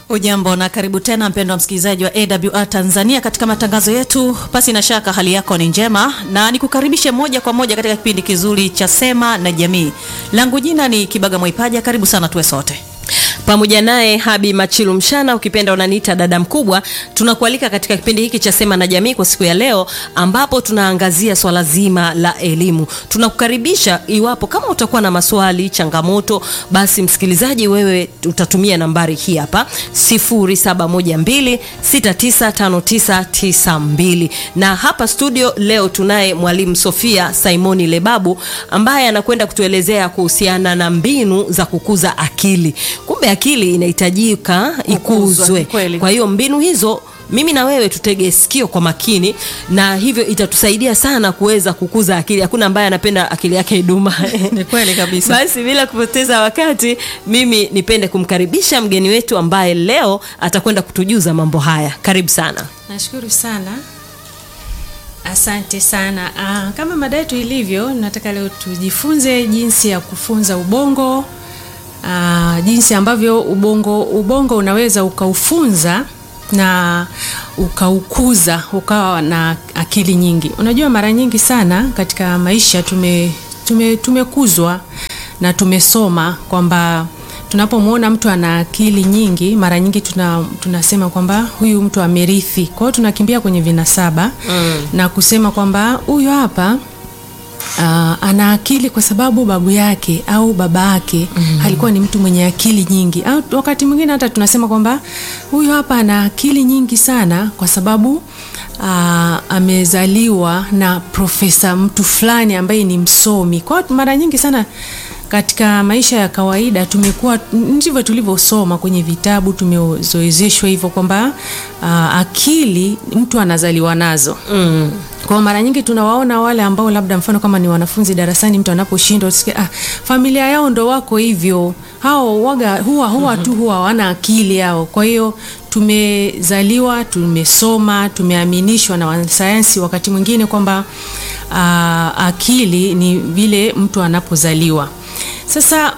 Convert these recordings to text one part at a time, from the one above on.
Ujambo na karibu tena mpendwa msikilizaji wa AWR Tanzania katika matangazo yetu. Pasi na shaka hali yako ni njema, na nikukaribishe moja kwa moja katika kipindi kizuri cha Sema na Jamii. Langu jina ni Kibaga Mwaipaja, karibu sana tuwe sote pamoja naye Habi Machilu Mshana, ukipenda unaniita dada mkubwa. Tunakualika katika kipindi hiki cha Sema na Jamii kwa siku ya leo, ambapo tunaangazia swala zima la elimu. Tunakukaribisha, iwapo kama utakuwa na maswali, changamoto, basi msikilizaji, wewe utatumia nambari hii hapa 0712695992 na hapa studio leo tunaye mwalimu Sofia Simoni Lebabu ambaye anakwenda kutuelezea kuhusiana na mbinu za kukuza akili. Kumbe akili inahitajika ikuzwe. kweli. Kwa hiyo mbinu hizo mimi na wewe tutege sikio kwa makini, na hivyo itatusaidia sana kuweza kukuza akili. Hakuna ambaye anapenda akili yake iduma. Ni kweli kabisa. Basi bila kupoteza wakati, mimi nipende kumkaribisha mgeni wetu ambaye leo atakwenda kutujuza mambo haya. Karibu sana. Nashukuru sana, asante sana. Ah, kama mada yetu ilivyo, nataka leo tujifunze jinsi ya kufunza ubongo. Ah, jinsi ambavyo ubongo ubongo unaweza ukaufunza na ukaukuza ukawa na akili nyingi. Unajua, mara nyingi sana katika maisha tume tume tumekuzwa na tumesoma kwamba tunapomwona mtu ana akili nyingi, mara nyingi tuna, tunasema kwamba huyu mtu amerithi. Kwa hiyo tunakimbia kwenye vinasaba mm. na kusema kwamba huyu hapa Uh, ana akili kwa sababu babu yake au baba yake mm. alikuwa ni mtu mwenye akili nyingi, au wakati mwingine hata tunasema kwamba huyu hapa ana akili nyingi sana kwa sababu uh, amezaliwa na profesa mtu fulani ambaye ni msomi. Kwa hiyo mara nyingi sana katika maisha ya kawaida tumekuwa ndivyo tulivyosoma kwenye vitabu, tumezoezeshwa hivyo kwamba uh, akili mtu anazaliwa nazo mm. Kwa mara nyingi tunawaona wale ambao labda mfano kama ni wanafunzi darasani, mtu anaposhindwa tusikie, ah, familia yao ndo wako hivyo, hao waga huwa huwa tu huwa hawana akili yao. Kwa hiyo tumezaliwa, tumesoma, tumeaminishwa na wanasayansi wakati mwingine kwamba uh, akili ni vile mtu anapozaliwa. Sasa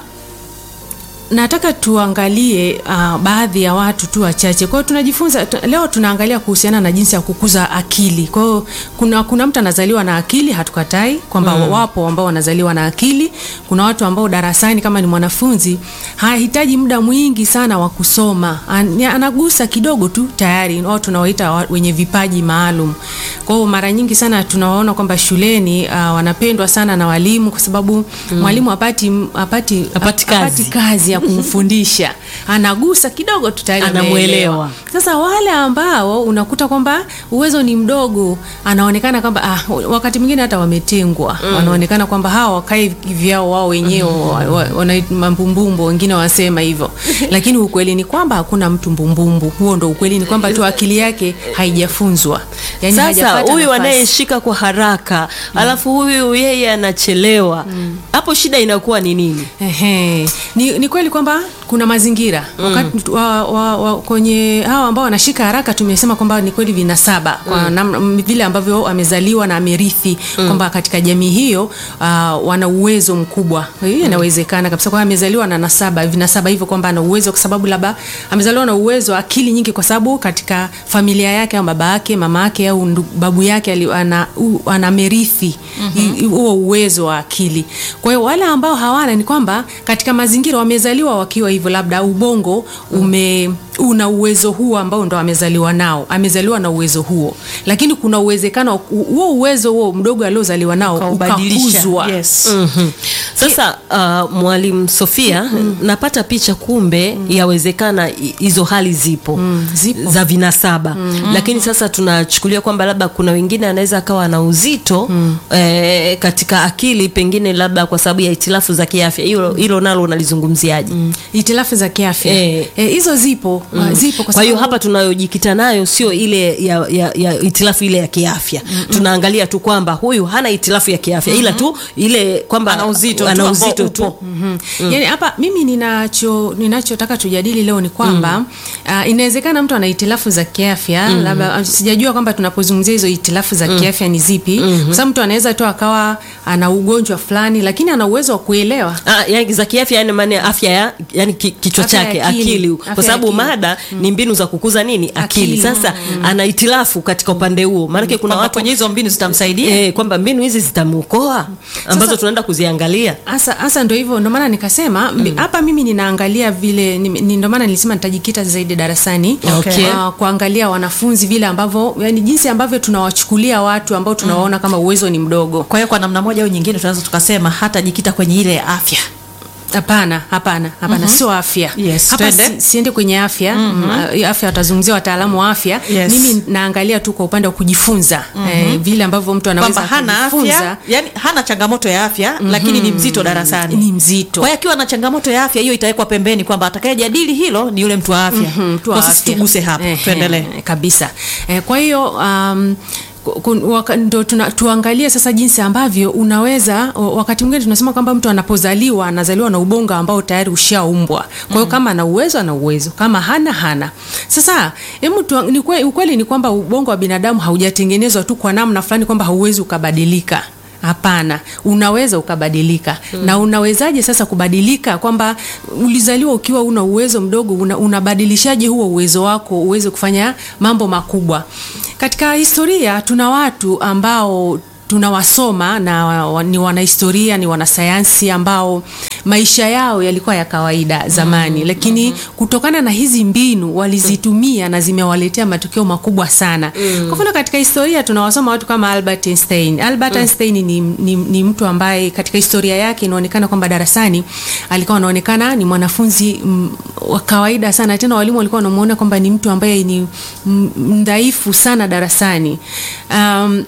nataka tuangalie uh, baadhi ya watu tu wachache. Kwa hiyo tunajifunza tu, leo tunaangalia kuhusiana na jinsi ya kukuza akili. Kwa hiyo kuna, kuna mtu anazaliwa na akili, hatukatai kwamba mm. wapo ambao wanazaliwa na akili. Kuna watu ambao darasani kama ni mwanafunzi hahitaji muda mwingi sana wa kusoma, An, anagusa kidogo tu tayari, wao tunawaita wenye vipaji maalum. Kwa hiyo mara nyingi sana tunawaona kwamba shuleni uh, wanapendwa sana na walimu kwa sababu mm. mwalimu hapati hapati Hapati kazi. hapati kazi ya kumfundisha anagusa kidogo tu tayari Anamuelewa. ameelewa. Sasa wale ambao unakuta kwamba uwezo ni mdogo, anaonekana kwamba ah, wakati mwingine hata wametengwa mm. wanaonekana kwamba hawa wakae vyao wao wenyewe mm. wana mambumbumbo, wengine wasema hivyo lakini ukweli ni kwamba hakuna mtu mbumbumbu. Huo ndo ukweli, ni kwamba tu akili yake haijafunzwa, yani Sasa hajapata huyu nafasi. anayeshika kwa haraka alafu huyu yeye anachelewa, hapo shida inakuwa ni nini? Ehe. Ni, ni kweli kwamba kuna mazingira mm. wakati wa, wa, wa, kwenye hawa ambao wanashika haraka tumesema kwamba ni kweli vinasaba kwa namna m- vile ambavyo amezaliwa na amerithi mm. kwamba katika jamii hiyo uh, wana uwezo mkubwa. Hiyo inawezekana kabisa kwa amezaliwa na nasaba vinasaba hivyo kwamba ana uwezo kwa sababu labda amezaliwa na uwezo akili nyingi kwa sababu katika familia yake au baba yake mama yake au ndu, babu yake ali- ana, u, ana merithi i- huo uwezo wa akili. Kwa hiyo wale ambao hawana ni kwamba katika mazingira wamezaliwa wakiwa hivyo, labda ubongo ume una uwezo huo ambao ndo amezaliwa nao, amezaliwa na uwezo huo, lakini kuna uwezekano u- huo uwezo huo mdogo aliozaliwa nao Ukaubadilisha. ukakuzwa Yes. Mhm. Sasa uh, mwalimu Sofia, napata picha kumbe yawezekana hi- hizo hali zipo, zipo. za vinasaba lakini sasa tunachukulia kwamba labda kuna wengine anaweza akawa na uzito eh, katika akili pengine labda kwa sababu ya hitilafu za kiafya. Hilo hilo nalo unalizungumziaje? itilafu za kiafya Eh. eh, hizo zipo mm. zipo Kwa hiyo sababu- hapa tunayojikita nayo sio ile ya, ya, ya hitilafu ile ya kiafya tunaangalia tu kwamba huyu hana hitilafu ya kiafya ila tu ile kwamba Ana uzito tu ana ambao uzito upo. tu Mm. Yaani hapa mimi ninacho ninachotaka tujadili leo ni kwamba uh, inawezekana mtu ana hitilafu za kiafya labda uh, sijajua kwamba tunapozungumzia hizo hitilafu za kiafya ni zipi kwa sababu mtu anaweza tu akawa ana ugonjwa fulani lakini ana uwezo wa kuelewa Ah, yani za kiafya yani maana afya ya yani ki, kichwa Afya ya chake akili. akili, Afya kwa ya sababu akili. mada ni mbinu za kukuza nini akili, Akili. sasa ana itilafu katika upande huo maanake kuna Kwamba watu kwenye hizo mbinu zitamsaidia eh, kwamba mbinu hizi zitamuokoa ambazo Sasa- tunaenda kuziangalia hasa hasa ndo hivyo, ndo maana nikasema mi- hapa mimi ninaangalia vile ni- ni- ndo maana nilisema nitajikita zaidi darasani Okay. Ah, kuangalia wanafunzi vile ambavyo yani jinsi ambavyo tunawachukulia watu ambao tunawaona kama uwezo ni mdogo. kwa hiyo kwa namna moja au nyingine tunaweza tukasema hata jikita kwenye ile ya afya Hapana, hapana, hapana, sio afya. Yes, Hapa twende. si, siende kwenye afya. Mm, afya watazungumzia wataalamu wa afya. Yes. Mimi naangalia tu kwa upande wa kujifunza eh, vile ambavyo mtu anaweza kwamba hana kujifunza. afya yani hana changamoto ya afya lakini ni mzito darasani Ni mzito. kwa hiyo akiwa na changamoto ya afya hiyo itawekwa pembeni kwamba atakayejadili hilo ni yule mtu wa afya Mhm, mtu wa kwa sisi afya. tuguse hapo Eh, tuendelee eh, kabisa eh, kwa hiyo um, ku- ku- waka- ndo tuna, tuangalie sasa jinsi ambavyo unaweza o- wakati mwingine tunasema kwamba mtu anapozaliwa anazaliwa na ubongo ambao tayari ushaumbwa kwa hiyo kama ana uwezo ana uwezo kama hana hana sasa hemu tu, ni kwe, ukweli ni kwamba ubongo wa binadamu haujatengenezwa tu kwa namna fulani kwamba hauwezi ukabadilika Hapana, unaweza ukabadilika. Na unawezaje sasa kubadilika? Kwamba ulizaliwa ukiwa una uwezo mdogo, una, unabadilishaje huo uwezo wako uweze kufanya mambo makubwa? Katika historia tuna watu ambao tunawasoma na wa, ni wanahistoria ni wanasayansi ambao maisha yao yalikuwa ya kawaida zamani, lakini kutokana na hizi mbinu walizitumia na zimewaletea matokeo makubwa sana. Kwa mfano katika historia tunawasoma watu kama Albert Einstein. Albert Einstein ni, ni, ni mtu ambaye katika historia yake inaonekana kwamba darasani alikuwa anaonekana ni mwanafunzi mm, wa kawaida sana, tena walimu walikuwa wanamuona kwamba ni mtu ambaye ni mm, mdhaifu sana darasani um,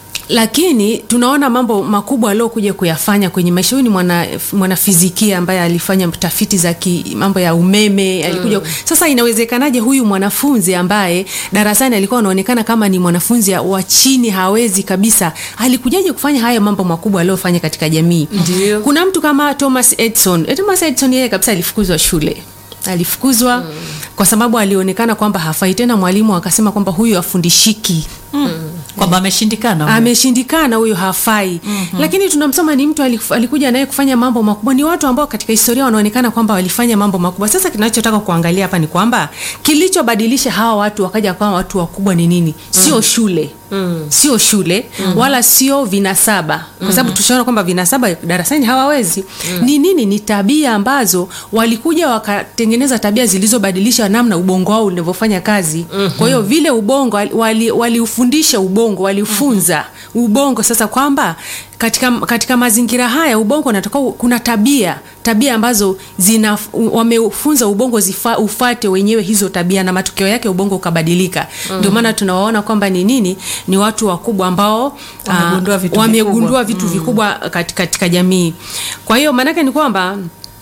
lakini tunaona mambo makubwa aliyokuja kuyafanya kwenye maisha. Huyu ni mwana mwanafizikia ambaye alifanya tafiti za ki, mambo ya umeme alikuja. Sasa inawezekanaje huyu mwanafunzi ambaye darasani alikuwa anaonekana kama ni mwanafunzi wa chini, hawezi kabisa, alikujaje kufanya haya mambo makubwa aliyofanya katika jamii? Ndio. Kuna mtu kama Thomas Edison. Eh, Thomas Edison yeye kabisa alifukuzwa shule alifukuzwa kwa sababu alionekana kwamba hafai tena. Mwalimu akasema kwamba huyu afundishiki kwamba ameshindikana huyo. ameshindikana huyo hafai lakini tunamsoma ni mtu alif- alikuja naye kufanya mambo makubwa ni watu ambao katika historia wanaonekana kwamba walifanya mambo makubwa sasa kinachotaka kuangalia hapa ni kwamba kilichobadilisha hawa watu wakaja kama watu wakubwa ni nini sio shule sio shule wala sio vinasaba kwa sababu tushaona kwamba vinasaba darasani hawawezi ni nini ni tabia ambazo walikuja wakatengeneza tabia zilizobadilisha namna ubongo wao ulivyofanya kazi kwa hiyo vile ubongo wali- waliufundisha ubongo waliufunza ubongo sasa kwamba katika, katika mazingira haya ubongo unatoka kuna tabia tabia ambazo zina wamefunza ubongo zifa, ufate wenyewe hizo tabia na matokeo yake ubongo ukabadilika ndio maana tunawaona kwamba ni nini ni watu wakubwa ambao Wamegundua ah, vitu wamegundua vikubwa. vitu vikubwa katika, katika jamii kwa hiyo maanake ni kwamba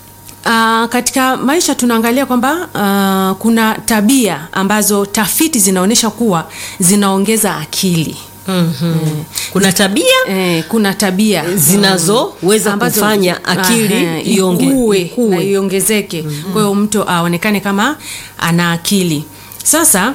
Uh, katika maisha tunaangalia kwamba uh, kuna tabia ambazo tafiti zinaonyesha kuwa zinaongeza akili. mm-hmm. kuna tabia Eh, kuna tabia zinazoweza ambazo- kufanya akili Aha, ionge- ikue ikue. na iongezeke. Kwa hiyo mtu aonekane kama ana akili. Sasa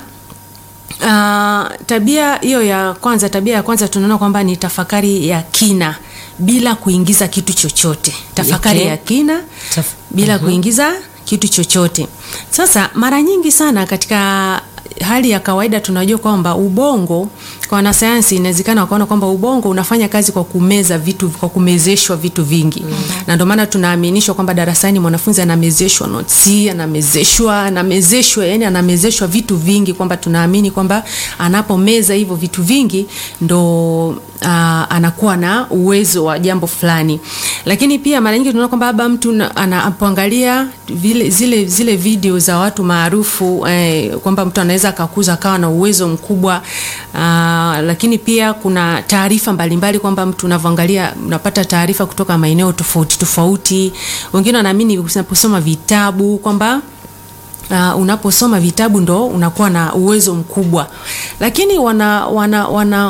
uh, tabia hiyo ya kwanza, tabia ya kwanza tunaona kwamba ni tafakari ya kina bila kuingiza kitu chochote. Tafakari Okay. ya kina Taf- bila kuingiza kitu chochote. Sasa mara nyingi sana katika hali ya kawaida tunajua kwamba ubongo kwa wanasayansi inawezekana wakaona kwamba ubongo unafanya kazi kwa kumeza vitu kwa kumezeshwa vitu vingi na ndio maana tunaaminishwa kwamba darasani mwanafunzi anamezeshwa notes anamezeshwa anamezeshwa yani anamezeshwa vitu vingi kwamba tunaamini kwamba anapomeza hivyo vitu vingi ndo uh, anakuwa na uwezo wa jambo fulani lakini pia mara nyingi tunaona kwamba labda mtu na- anapoangalia vile zile zile video za watu maarufu eh, kwamba mtu anaweza akakuza akawa na uwezo mkubwa uh, lakini pia kuna taarifa mbalimbali kwamba mtu unavyoangalia unapata taarifa kutoka maeneo tofauti tofauti wengine wanaamini unaposoma vitabu kwamba uh, unaposoma vitabu ndo unakuwa na uwezo mkubwa lakini wana wana wana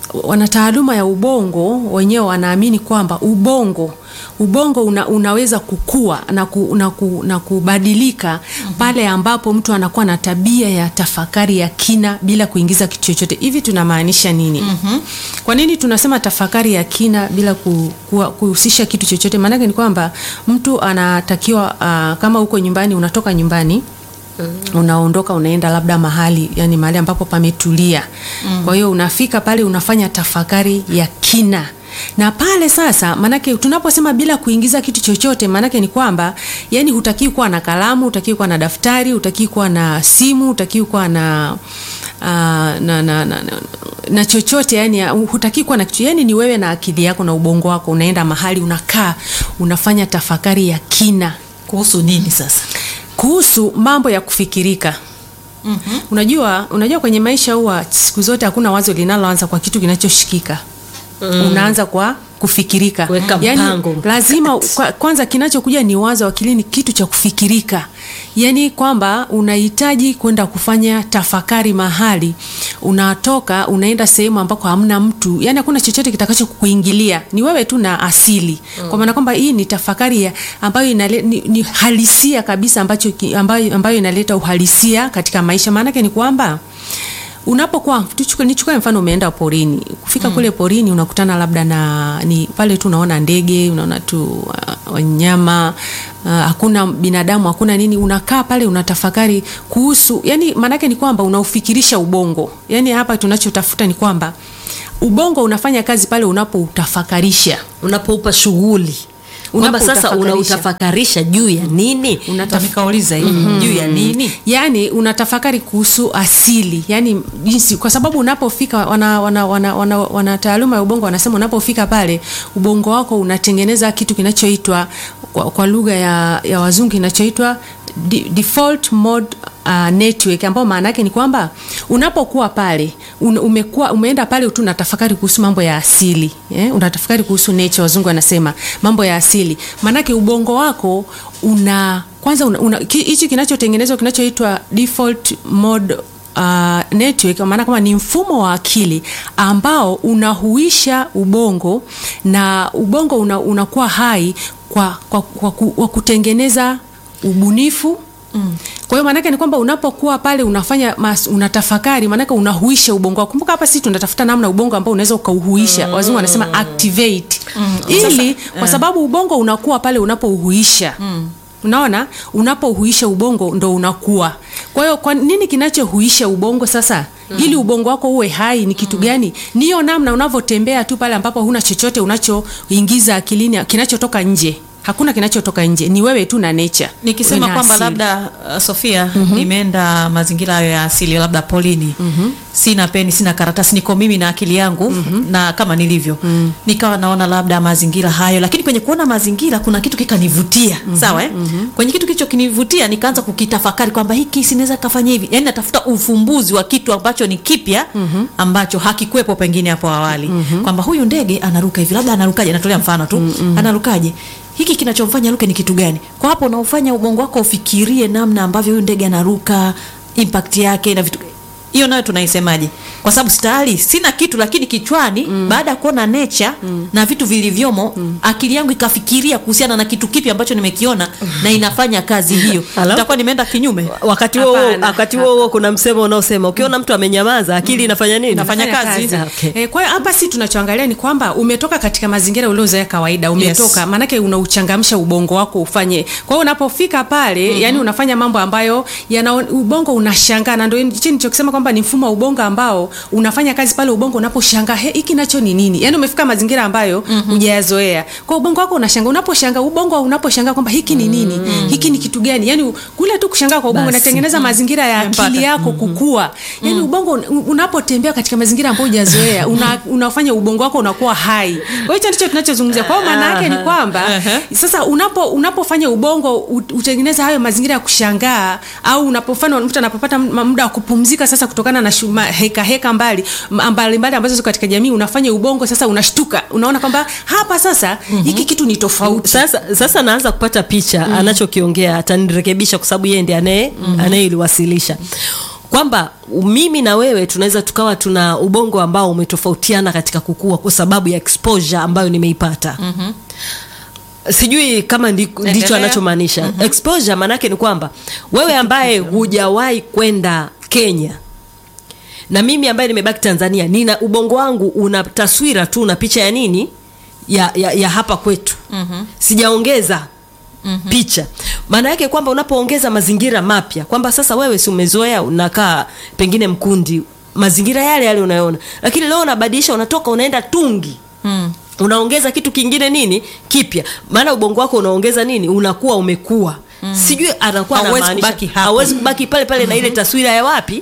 wanataaluma ya ubongo wenyewe wanaamini kwamba ubongo ubongo una, unaweza kukua na, ku, na, ku, na kubadilika pale ambapo mtu anakuwa na tabia ya tafakari ya kina bila kuingiza kitu chochote. Hivi tunamaanisha nini? Kwa nini tunasema tafakari ya kina bila ku, ku, kuhusisha kitu chochote? Maanake ni kwamba mtu anatakiwa uh, kama uko nyumbani, unatoka nyumbani unaondoka unaenda labda mahali yani mahali ambapo pametulia kwa hiyo unafika pale unafanya tafakari ya kina na pale sasa maanake tunaposema bila kuingiza kitu chochote maanake ni kwamba yani hutakii kuwa na kalamu hutakii kuwa na daftari hutakii kuwa na simu hutakii kuwa na Uh, na, na, na, na, na chochote yani hutakii kuwa na kitu yani ni wewe na akili yako na ubongo wako unaenda mahali unakaa unafanya tafakari ya kina kuhusu nini sasa kuhusu mambo ya kufikirika mm-hmm. unajua unajua kwenye maisha huwa siku zote hakuna wazo linaloanza kwa kitu kinachoshikika mm. unaanza kwa kufikirika Weka mpango. lazima kwa, kwanza kinachokuja ni wazo akilini kitu cha kufikirika yaani kwamba unahitaji kwenda kufanya tafakari mahali unatoka unaenda sehemu ambako hamna mtu yani hakuna chochote kitakacho kuingilia ni wewe tu na asili mm. kwa maana kwamba hii ni tafakari ya, ambayo inale, ni, ni halisia kabisa ambacho, ki- ambayo, ambayo inaleta uhalisia katika maisha maanake ni kwamba unapokuwa tuchukue- nichukue mfano umeenda porini kufika mm. kule porini unakutana labda na ni pale tu unaona ndege unaona tu uh, wanyama uh, hakuna binadamu hakuna nini unakaa pale unatafakari kuhusu yani maanake ni kwamba unaufikirisha ubongo yani hapa tunachotafuta ni kwamba ubongo unafanya kazi pale unapoutafakarisha unapoupa shughuli kwamba sasa Unapoutafakarisha. unautafakarisha juu ya nini Hata nikauliza hivi juu ya nini yani unatafakari kuhusu asili yani jinsi kwa sababu unapofika wana, wana, wana, wana, wana taaluma ya ubongo wanasema unapofika pale ubongo wako unatengeneza kitu kinachoitwa kwa, kwa lugha ya, ya wazungu kinachoitwa de- default mode uh, network ambao maana yake ni kwamba unapokuwa pale un, umekuwa umeenda pale tu unatafakari kuhusu mambo ya asili eh? unatafakari kuhusu nature wazungu wanasema mambo ya asili maanake ubongo wako una kwanza una- una- ki- hichi kinachotengenezwa kinachoitwa default mode Uh, network maana kama ni mfumo wa akili ambao unahuisha ubongo na ubongo una, unakuwa hai kwa, kwa, kwa, kwa, kwa kutengeneza ubunifu Mm. Kwa hiyo maanake ni kwamba unapokuwa pale unafanya mas, unatafakari maanake unahuisha ubongo wako. Kumbuka hapa sisi tunatafuta namna ubongo ambao unaweza ukauhuisha. Mm. Wazungu wanasema activate. Mm. Ili kwa sababu ubongo unakuwa pale unapouhuisha. Mm. Unaona? Unapouhuisha ubongo ndo unakuwa. Kwa hiyo kwa nini kinachohuisha ubongo sasa? Mm. Ili ubongo wako uwe hai ni kitu gani? Ni hiyo namna unavyotembea tu pale ambapo huna chochote unachoingiza akilini kinachotoka nje. Hakuna kinachotoka nje, ni wewe tu na nature. nikisema Wewe na kwamba asili. labda uh, Sofia nimeenda mazingira hayo ya asili labda polini sina peni sina karatasi niko mimi na akili yangu na kama nilivyo nikawa naona labda mazingira hayo lakini kwenye kuona mazingira kuna kitu kikanivutia sawa eh? kwenye kitu kilicho kinivutia nikaanza kukitafakari kwamba hiki sinaweza kafanya hivi yani natafuta ufumbuzi wa kitu ambacho ni kipya ambacho hakikuwepo pengine hapo awali kwamba huyu ndege anaruka hivi labda anarukaje natolea mfano tu anarukaje hiki kinachomfanya ruke ni kitu gani kwa hapo unaufanya ubongo wako ufikirie namna ambavyo huyu ndege anaruka impact yake na vitu hiyo nayo tunaisemaje kwa sababu tayari sina kitu lakini kichwani mm. baada ya kuona nature mm. na vitu vilivyomo mm. akili yangu ikafikiria kuhusiana na kitu kipi ambacho nimekiona na inafanya kazi hiyo Alafu- itakuwa nimeenda kinyume wakati huo Hapana. wakati huo huo kuna msemo unaosema ukiona mtu amenyamaza akili inafanya nini Inafanya kazi. Ah, okay. Eh, kwa hiyo hapa si tunachoangalia ni kwamba umetoka katika mazingira uliozoea kawaida umetoka Yes. maanake unauchangamsha ubongo wako ufanye kwa hiyo unapofika pale mm-hmm. yani unafanya mambo ambayo yana ubongo unashangaa na ndio hichi nilichokisema kwamba ni mfumo wa ubongo ambao unafanya kazi pale ubongo unaposhangaa he hiki nacho ni nini yani umefika mazingira ambayo hujayazoea mm-hmm. kwa ubongo wako unashangaa unaposhangaa ubongo unaposhangaa kwamba hiki ni nini mm-hmm. hiki ni kitu gani yani kule tu kushangaa kwa ubongo Basi. unatengeneza mazingira ya Umempata. akili yako kukua yani ubongo un- unapotembea katika mazingira ambayo hujazoea una, unafanya ubongo wako unakuwa hai kwa hiyo hicho ndicho tunachozungumzia kwa hiyo maana yake ni kwamba sasa unapo unapofanya ubongo ut- utengeneza hayo mazingira ya kushangaa au unapofanya mtu anapopata m- muda wa kupumzika sasa kutokana na shuma, heka heka mbali m- mbalimbali ambazo ziko katika jamii unafanya ubongo sasa unashtuka unaona kwamba hapa sasa hiki kitu ni tofauti sasa sasa naanza kupata picha anachokiongea atanirekebisha kwa sababu yeye ndiye anaye anayeliwasilisha kwamba mimi na wewe tunaweza tukawa tuna ubongo ambao umetofautiana katika kukua kwa sababu ya exposure ambayo nimeipata mm-hmm. sijui kama ndi, ndicho Endelea. anachomaanisha mm-hmm. exposure maanake ni kwamba wewe ambaye hujawahi kwenda kenya na mimi ambaye nimebaki tanzania nina ubongo wangu una taswira tu na picha ya nini ya, ya, ya hapa kwetu mm-hmm. sijaongeza mm-hmm. picha maana yake kwamba unapoongeza mazingira mapya kwamba sasa wewe si umezoea unakaa pengine mkundi mazingira yale yale unayoona lakini leo unabadilisha unatoka unaenda tungi Mm. unaongeza kitu kingine nini kipya maana ubongo wako unaongeza nini unakuwa umekuwa mm. sijui anakuwa Hauwezi anamaanisha- kubaki hapo. hauwezi kubaki pale pale na ile taswira ya wapi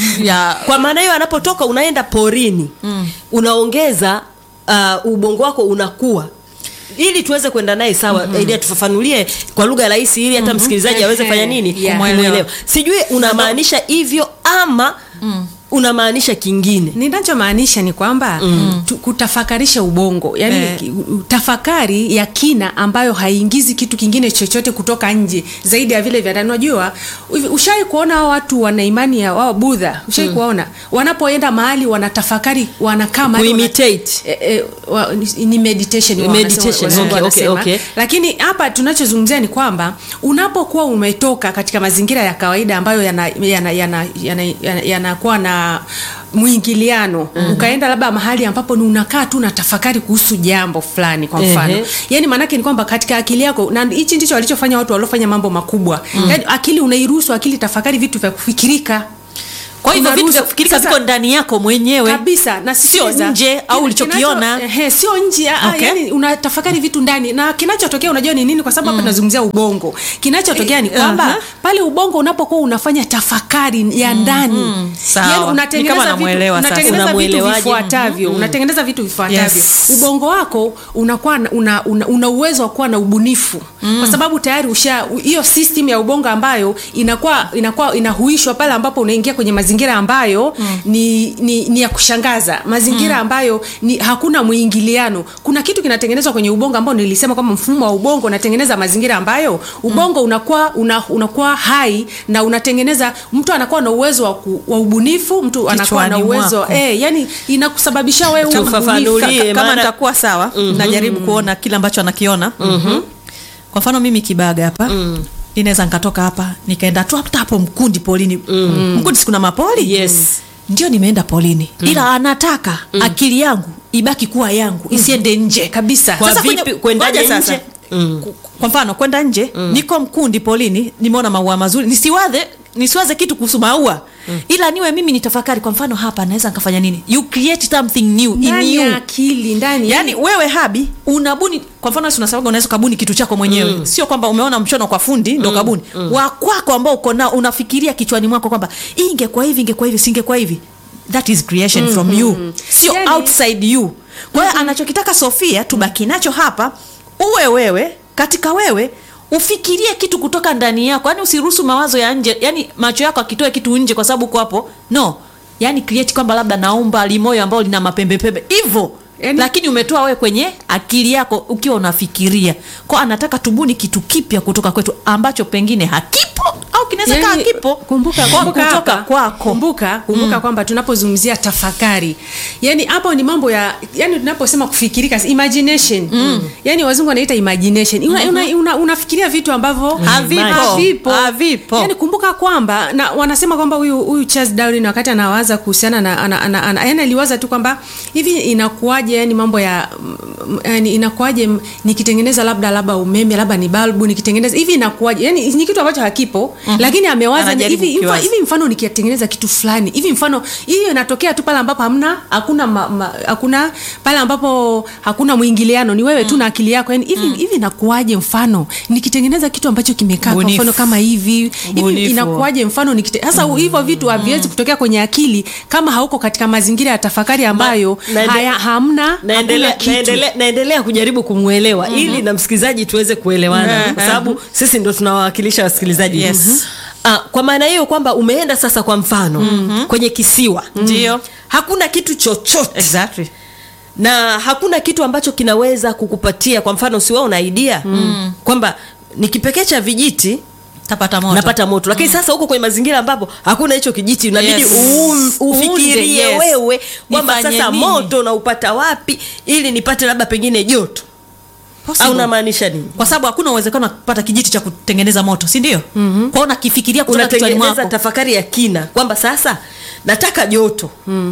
ya kwa maana hiyo anapotoka unaenda porini mm. unaongeza uh, ubongo wako unakuwa ili tuweze kwenda naye sawa mm-hmm. ili tufafanulie kwa lugha rahisi ili hata mm-hmm. msikilizaji aweze fanya nini Yeah. kumwelewa sijui unamaanisha hivyo ama mm. unamaanisha kingine ninachomaanisha ni kwamba mm. kutafakarisha ubongo yani Eh. ki- u- tafakari ya kina ambayo haiingizi kitu kingine chochote kutoka nje zaidi ya vile vya ndani unajua hivi, ushai kuona hao watu wana imani ya wao budha ushai mm. kuwaona wanapoenda mahali wanatafakari wanakaa mahali wana- Kuimitate. eh, eh, wa- ni- ni meditation wao Meditation, wanasema- wazungu okay, okay, wanasema. okay. lakini hapa tunachozungumzia ni kwamba unapokuwa umetoka katika mazingira ya kawaida ambayo yanakuwa yana, yana, yana, yana, yanakuwa na mwingiliano mm-hmm. ukaenda labda mahali ambapo ni unakaa tu na tafakari kuhusu jambo fulani kwa mfano Ehe. yani maanake ni kwamba katika akili yako na hichi ndicho walichofanya watu waliofanya mambo makubwa mm. yani akili unairuhusu akili tafakari vitu vya kufikirika kwa hivyo vitu Unaruhusu- vya kufikirika sasa- viko ndani yako mwenyewe kabisa na Sio sikiliza, nje au kina- ulichokiona. kinacho- ehe, sio nje ah, Okay. yani unatafakari vitu ndani na kinachotokea unajua ni nini kwa sababu hapa tunazungumzia ubongo kinachotokea ni Eh, kwamba aha. pale ubongo unapokuwa unafanya tafakari ya ndani sawa. yani Ni kama unatengeneza vitu, namuelewa sasa. unatengeneza vitu Unamuelewaje? vifuatavyo unatengeneza vitu vifuatavyo Yes. ubongo wako unakuwa na- una, una, una uwezo wa kuwa na ubunifu kwa sababu tayari usha hiyo system ya ubongo ambayo inakuwa inakuwa inahuishwa pale ambapo unaingia kwenye mazingira ambayo mm. ni, ni, ni ya kushangaza mazingira mm. ambayo ni hakuna mwingiliano kuna kitu kinatengenezwa kwenye ubongo ambao nilisema kwamba mfumo wa ubongo unatengeneza mazingira ambayo ubongo mm. unakuwa una, unakuwa hai na unatengeneza mtu anakuwa na uwezo wa, ku, wa ubunifu mtu anakuwa na Kichwani uwezo mwako. eh, yani inakusababisha wewe uwe Tufafanulie. mbunifu. Tulie, kama maana- nitakuwa sawa mm-hmm. najaribu kuona kile ambacho anakiona mm-hmm. kwa mfano mimi kibaga hapa mm. inaweza nikatoka hapa nikaenda tu hata hapo mkundi polini mm. mkundi sikuna mapoli Yes. ndio nimeenda polini mm. ila anataka mm. akili yangu ibaki kuwa yangu isiende nje kabisa Kwa Sasa vipi kwenye- kwendaje ngoja sasa. nje? Mm. Ku- kwa mfano kwenda nje mm. niko mkundi polini nimeona maua mazuri nisiwaze nisiwaze kitu kuhusu maua mm. ila niwe mimi nitafakari kwa mfano hapa naweza nikafanya nini you create something new in ndani you ya akili ndani yaani wewe habi unabuni kwa mfano si unasabaga unaweza kabuni kitu chako mwenyewe mm. sio kwamba umeona mchono kwa fundi ndo kabuni mm. wa kwako ambao uko nao unafikiria kichwani mwako kwamba hii ingekuwa hivi ingekuwa hivi singekuwa hivi that is creation mm. from you sio Yaani- outside you kwa hiyo anachokitaka sofia tubaki nacho hapa uwe wewe katika wewe ufikirie kitu kutoka ndani yako yani usiruhusu mawazo ya nje yani macho yako akitoe kitu nje kwa sababu uko hapo no yani create kwamba labda naomba limoyo ambao lina mapembepembe hivyo Yaani- lakini umetoa wewe kwenye akili yako ukiwa unafikiria kwa anataka tubuni kitu kipya kutoka kwetu ambacho pengine hakipo au kinaweza kaa Yaani, kipo kumbuka, Kwa kumbuka kutoka hapa, kwako kumbuka, kumbuka kwamba tunapozungumzia tafakari yani hapo ni mambo ya yani tunaposema kufikirika imagination mm. yani wazungu wanaita imagination una, una, una, unafikiria vitu ambavyo Havipo. havipo. Havipo. yani kumbuka kwamba na wanasema kwamba huyu huyu Charles Darwin wakati anawaza kuhusiana na ana, ana, ana, yani aliwaza tu kwamba hivi inakuwaje yani mambo ya mm, yani inakuwaje mm, nikitengeneza labda labda umeme labda ni balbu nikitengeneza hivi inakuwaje yani ni kitu ambacho hakipo mm-hmm. lakini amewaza ni Anajaribu hivi, kukiwaza. hivi mfano nikitengeneza kitu fulani hivi mfano hiyo inatokea tu pale ambapo hamna hakuna ma, ma, hakuna pale ambapo hakuna mwingiliano ni wewe tu na akili yako yani hivi hivi inakuwaje mfano nikitengeneza kitu ambacho kimekaa kwa Ubunifu. mfano kama hivi hivi Ubunifu. inakuwaje mfano nikite sasa hivyo vitu haviwezi kutokea kwenye akili kama hauko katika mazingira ya tafakari ambayo naende- haya, hamna naendelea, hakuna kitu. naendelea, naendelea kujaribu kumwelewa mm-hmm. ili na msikilizaji tuweze kuelewana Mhm. kwa sababu sisi ndo tunawawakilisha wasikilizaji Yes. Mhm. Ah, kwa maana hiyo kwamba umeenda sasa kwa mfano mm-hmm. kwenye kisiwa Ndio. hakuna kitu chochote exactly na hakuna kitu ambacho kinaweza kukupatia kwa mfano si wewe una idea mm. kwamba nikipekecha vijiti tapata moto napata moto lakini sasa huko kwenye mazingira ambapo hakuna hicho kijiti unabidi Yes. uum- Uunde, ufikirie yes. wewe kwamba Nifanye sasa nini? moto naupata wapi ili nipate labda pengine joto Possible. au unamaanisha nini kwa sababu hakuna uwezekano wa kupata kijiti cha kutengeneza moto si ndio mm-hmm. kwao nakifikiria kutoka kichwani unatengeneza mwako tafakari ya kina kwamba sasa nataka joto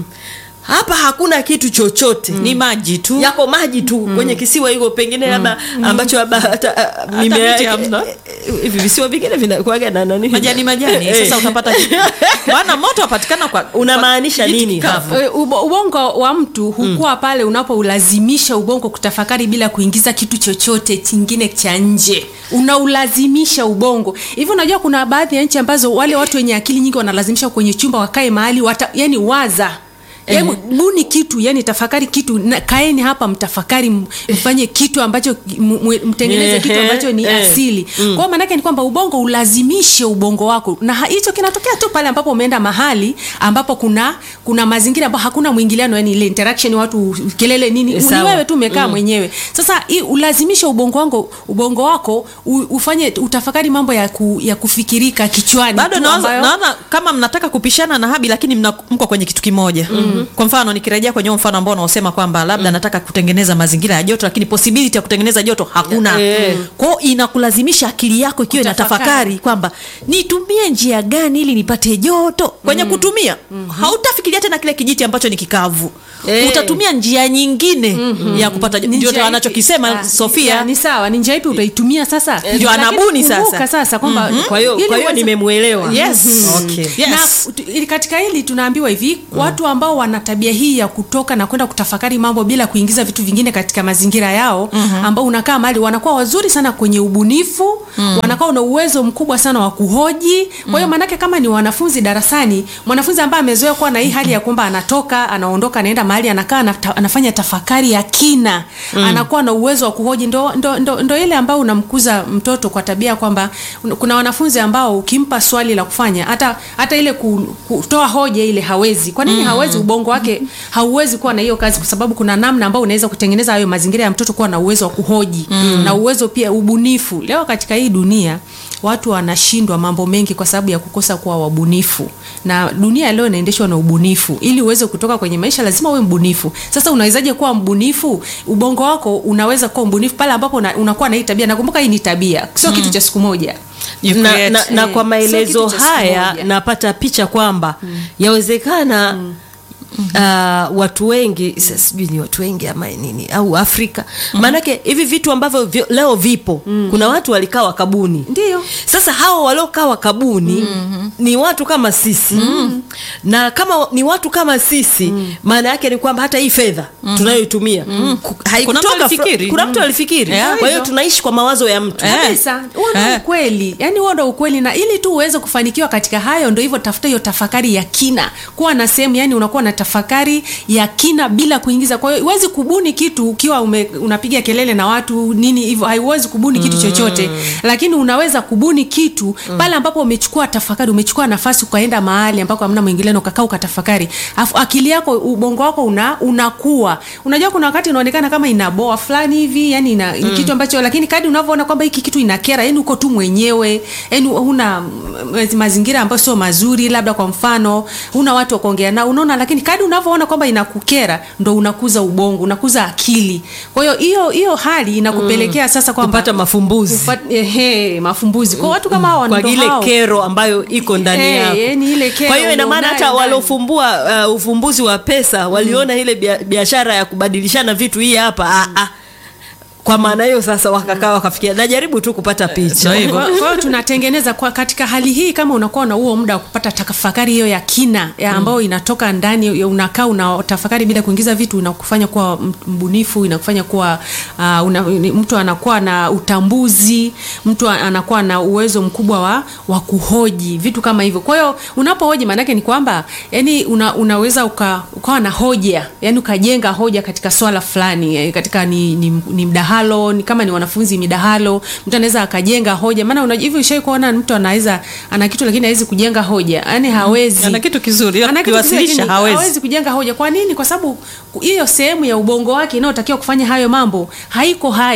hapa hakuna kitu chochote ni maji tu yako maji tu kwenye kisiwa hiko pengine labda ambacho labda hata uh, mimea miti yake- hamna. eh, eh, hivi visiwa vingine vinakuaga na nani majani majani Eh. sasa utapata maana moto wapatikana kwa Unamaanisha kwa kitu nini kikavu. E, ubo- ubongo wa mtu hukua pale unapoulazimisha ubongo kutafakari bila kuingiza kitu chochote chingine cha nje unaulazimisha ubongo hivi unajua kuna baadhi ya nchi ambazo wale watu wenye akili nyingi wanalazimisha kwenye chumba wakae mahali wata, yani waza Hebu buni kitu yani tafakari kitu na, kaeni hapa mtafakari m- mfanye kitu ambacho m- m- mtengeneze kitu Ehe, ambacho ni eh. asili mm. kwao maanake ni kwamba ubongo ulazimishe ubongo wako na ha- hicho kinatokea tu pale ambapo umeenda mahali ambapo kuna kuna mazingira ambayo hakuna mwingiliano yani ile interaction watu kelele nini ni Sawa. wewe tu umekaa mm. mwenyewe sasa hii ulazimishe ubongo wangu ubongo wako u, ufanye utafakari mambo ya, ku, ya kufikirika kichwani bado tu nawaza- ambayo- naona kama mnataka kupishana na habi lakini mna, mko kwenye kitu kimoja mm-hmm. kwa mfano nikirejea kwenye huo mfano ambao unaosema kwamba labda mm. nataka kutengeneza mazingira ya joto lakini possibility ya kutengeneza joto hakuna Eh. kwao inakulazimisha akili yako ikiwa Kutafakari. inatafakari kwamba nitumie njia gani ili nipate joto kwenye kutumia mm-hmm. hautafikiria tena kile kijiti ambacho ni kikavu Eh. utatumia njia nyingine mm-hmm. ya kupata joto Ni ndio njia ipi? anachokisema Ah, Sofia ya, ni sawa ni njia ipi utaitumia sasa Ndio Lakini anabuni sasa. kumbuka sasa kwamba kwa hiyo ili kwa hiyo uweze- nimemuelewa Yes. okay. Yes. na tu- ili- katika hili tunaambiwa hivi mm. watu ambao wana tabia hii ya kutoka na kwenda kutafakari mambo bila kuingiza vitu vingine katika mazingira yao mm-hmm. ambao unakaa mahali wanakuwa wazuri sana kwenye ubunifu mm. wanakuwa na uwezo mkubwa sana wa kuhoji kwa hiyo maanake kama ni wanafunzi darasani mwanafunzi ambaye amezoea kuwa na hii hali ya kwamba anatoka anaondoka anaenda mahali anakaa anata, anafanya tafakari ya kina mm. anakuwa na uwezo wa kuhoji ndo, ndo, ndo, ndo ile ambao unamkuza mtoto kwa tabia kwamba un- kuna wanafunzi ambao ukimpa swali la kufanya hata hata ile ku- kutoa hoja ile hawezi kwa nini mm. hawezi ubongo wake hauwezi kuwa na hiyo kazi kwa sababu kuna namna ambao unaweza kutengeneza hayo mazingira ya mtoto kuwa na uwezo wa kuhoji mm. na uwezo pia ubunifu leo katika hii dunia watu wanashindwa mambo mengi kwa sababu ya kukosa kuwa wabunifu na dunia leo inaendeshwa na ubunifu ili uweze kutoka kwenye maisha lazima uwe mbunifu sasa unawezaje kuwa mbunifu ubongo wako unaweza kuwa mbunifu pale ambapo una, unakuwa na hii tabia nakumbuka hii ni tabia sio kitu cha siku moja You na, create. na, na Eh, kwa sio maelezo kitu cha siku haya moja. napata picha kwamba yawezekana Uh, watu wengi sasa sijui ni watu wengi ama nini au afrika maanake hivi vitu ambavyo vyo, leo vipo kuna watu walikaa wakabuni Ndio. sasa hawa waliokaa wakabuni ni watu kama sisi na kama ni watu kama sisi maana yake ni kwamba hata hii fedha tunayoitumia ku- haikutoka mtu alifikiri. fra- kuna mtu alifikiri Yeah. kwa hiyo tunaishi kwa mawazo ya mtu Eh. kabisa huo ndo Eh. ukweli yani huo ndo ukweli na ili tu uweze kufanikiwa katika hayo ndo hivyo tafuta hiyo tafakari ya kina kuwa na sehemu yani unakuwa na tafakari ya kina bila kuingiza kwa hiyo huwezi kubuni kitu ukiwa ume, unapiga kelele na watu nini hivyo haiwezi kubuni kitu chochote lakini unaweza kubuni kitu pale ambapo umechukua tafakari umechukua nafasi ukaenda mahali ambako hamna mwingiliano ukakaa ukatafakari afu akili yako ubongo wako una unakuwa unajua kuna wakati inaonekana kama inaboa fulani hivi yani ina, mm. kitu ambacho lakini kadi unavyoona kwamba hiki kitu inakera yani uko tu mwenyewe yani huna mm, mazingira ambayo sio mazuri labda kwa mfano huna watu wa kuongea nao unaona lakini kadi unavyoona kwamba inakukera ndo unakuza ubongo unakuza akili kwa hiyo hiyo hiyo hali inakupelekea sasa kwamba kupata mafumbuzi kufa- ehe, mafumbuzi kwa watu kama hawa kwa ndo ile hao. kero ambayo iko ndani Eh, yako yani ile kero kwa hiyo ina maana ulionayo hata ndani. waliofumbua uh, ufumbuzi wa pesa waliona ile bia- biashara ya kubadilishana vitu hii hapa ah, ah. kwa maana hiyo sasa wakakaa wakafikia najaribu tu kupata picha Ndio hivyo. Kwa kwa hiyo tunatengeneza kwa katika hali hii, kama unakuwa na huo muda wa kupata tafakari hiyo ya kina ya ambayo inatoka ndani, ya unakaa unatafakari bila kuingiza vitu, inakufanya kuwa m- mbunifu, inakufanya kuwa uh, una, ni- mtu anakuwa na utambuzi, mtu a- anakuwa na uwezo mkubwa wa, wa kuhoji vitu kama hivyo. Kwa hiyo unapohoji, maanake ni kwamba yani una, unaweza uka, ukawa na hoja, yani ukajenga hoja katika swala fulani, eh, katika ni, ni, ni mdahalo ni kama ni wanafunzi midahalo mtu anaweza akajenga hoja maana unajua hivi ushai kuona mtu anaweza ana kitu lakini hawezi kujenga hoja yani hawezi ana kitu kizuri Ana kitu kizuri, kiwasilisha lakini hawezi hawezi kujenga hoja kwa nini kwa sababu ku- hiyo sehemu ya ubongo wake inayotakiwa kufanya hayo mambo haiko hai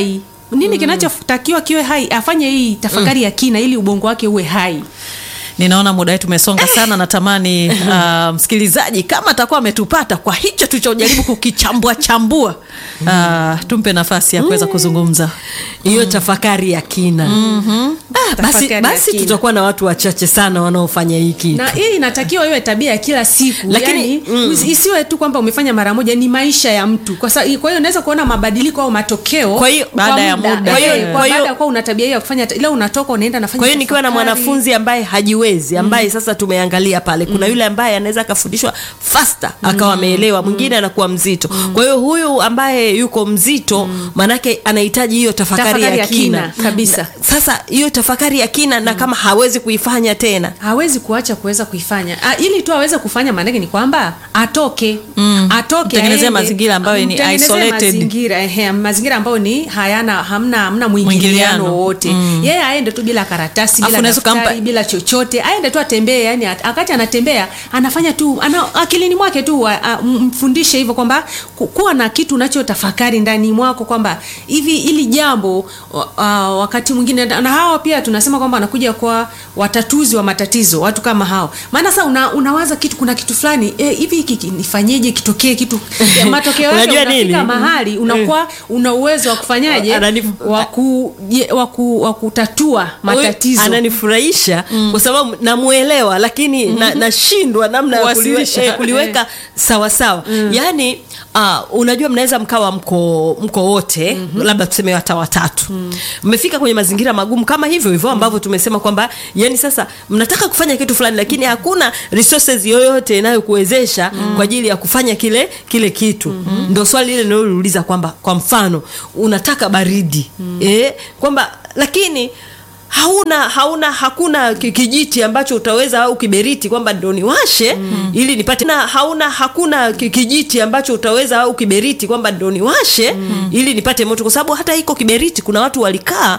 nini kinachotakiwa kiwe hai afanye hii tafakari ya kina ili ubongo wake uwe hai ninaona muda wetu umesonga sana natamani uh, msikilizaji kama atakuwa ametupata kwa hicho tulichojaribu kukichambua chambua uh, tumpe nafasi ya kuweza kuzungumza hiyo tafakari ya kina mm-hmm. ah, basi, Tafakari ya basi kina. tutakuwa na watu wachache sana wanaofanya hii kitu na hii inatakiwa iwe tabia ya kila siku Lakini, yani, mm. isiwe tu kwamba umefanya mara moja ni maisha ya mtu kwa, sa, kwa hiyo unaweza kuona mabadiliko au matokeo Kwa hiyo, baada ya muda. kwa hiyo Eh. kwa Kwa hiyo- baada ya kuwa una tabia hiyo ya kufanya ila unatoka unaenda nafanya kwa hiyo nikiwa na tafakari. mwanafunzi ambaye hajiwezi ambaye sasa tumeangalia pale kuna yule ambaye anaweza akafundishwa fasta akawa ameelewa mwingine anakuwa mzito kwa hiyo huyu ambaye yuko mzito maanake anahitaji hiyo tafakari, Tafakari ya ya kina, kina, kabisa. Na- sasa hiyo tafakari ya kina na kama hawezi kuifanya tena hawezi kuacha kuweza kuifanya ah, ili tu aweze kufanya maanake ni kwamba atoke mm. atoke Mtengenezee aende. mazingira ambayo ni Mtengenezee isolated. mazingira, ehe, mazingira ambayo ni hayana hamna hamna Mwingiliano. mwingiliano wowote mm. yeye aende tu bila karatasi Afu bila unaweza daftari ukampa- bila chochote aende tu atembee yani at- wakati anatembea anafanya tu ana, akilini mwake tu a- a- m- mfundishe hivyo kwamba ku- kuwa na kitu unachotafakari ndani mwako kwamba hivi ili jambo wa- ah, wakati mwingine na hawa pia tunasema kwamba wanakuja kwa watatuzi wa matatizo watu kama hao maana sasa una, unawaza kitu kuna kitu fulani eh, hivi hiki ki- nifanyeje kitokee kitu ya matokeo yake Unajua unafika nini? mahali unakuwa una uwezo wa kufanyaje Ananif- wa ku- je- wa ku- wa kutatua matatizo Huyu ananifurahisha kwa sababu namuelewa lakini na- nashindwa namna ya kuliwe, Kuwasilisha. eh, kuliweka sawa sawa yaani uh, unajua mnaweza mkawa mko mko wote labda tuseme hata watatu mmefika kwenye mazingira magumu kama hivyo hivyo ambavyo tumesema kwamba yani sasa mnataka kufanya kitu fulani lakini hakuna resources yoyote inayokuwezesha kwa ajili ya kufanya kile kile kitu ndo swali lile linaloliuliza kwamba kwa mfano unataka baridi eh, kwamba lakini hauna hauna hakuna ki- kijiti ambacho utaweza au kiberiti kwamba ndo niwashe mm. ili nipate na hauna hakuna ki- kijiti ambacho utaweza au kiberiti kwamba ndo niwashe mm. ili nipate moto kwa sababu hata iko kiberiti kuna watu walikaa